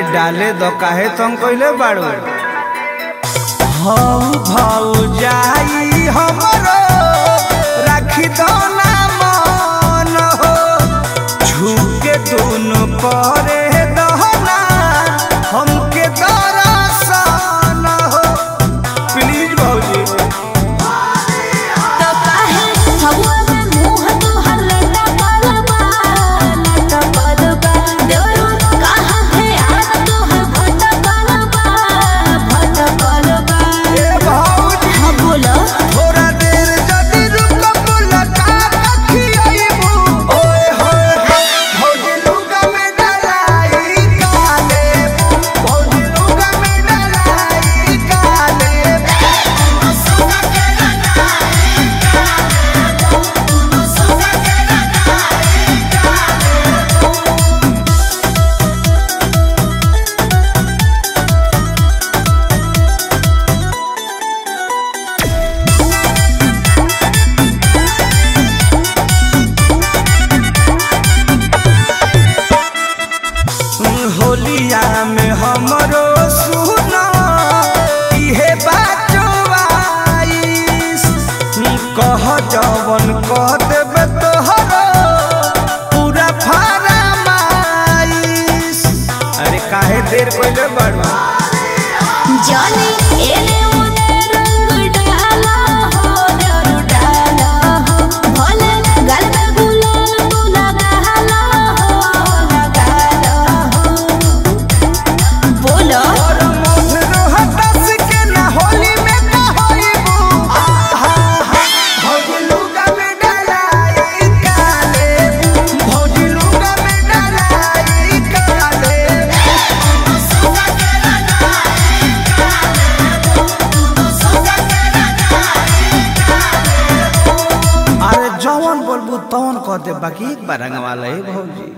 डाले दो काहे तुम कइले बाड़ू हौ भाऊ जाई हमरो राखी दो ना मन हो झुके दोनों परे दहना हमके दरसन हो प्लीज भाऊजी तो काहे हवा में मुंह तोहर लटा पलबा लटा पलबा देवरो कहाँ है आज तोहर भटा पलबा भटा पलबा ए भाऊजी हाँ बोलो थोड़ा देर जदी रुक मुलाका रखियाइबू ओए होए होए भौजी लुगा में डलाई काले भौजी लुगा में डलाई काले होलिया में हमरो सुना इहे बाजवाइस कह जवन कह देबे तोहरो पूरा फरमाइश अरे काहे देर कइले बड़वा जाने एले ओने रंग डाला हो डर डाला हो भले गल में गुलाल तू लगाला हो लगाला हो बोलो और मोहरो हटस के ना होली में का होइबू आहा हा भौजी लुगा में डलाई काले भौजी लुगा में डलाई काले अरे जवन बोलबू तवन कह दे बाकी एक बार रंगवा ले भौजी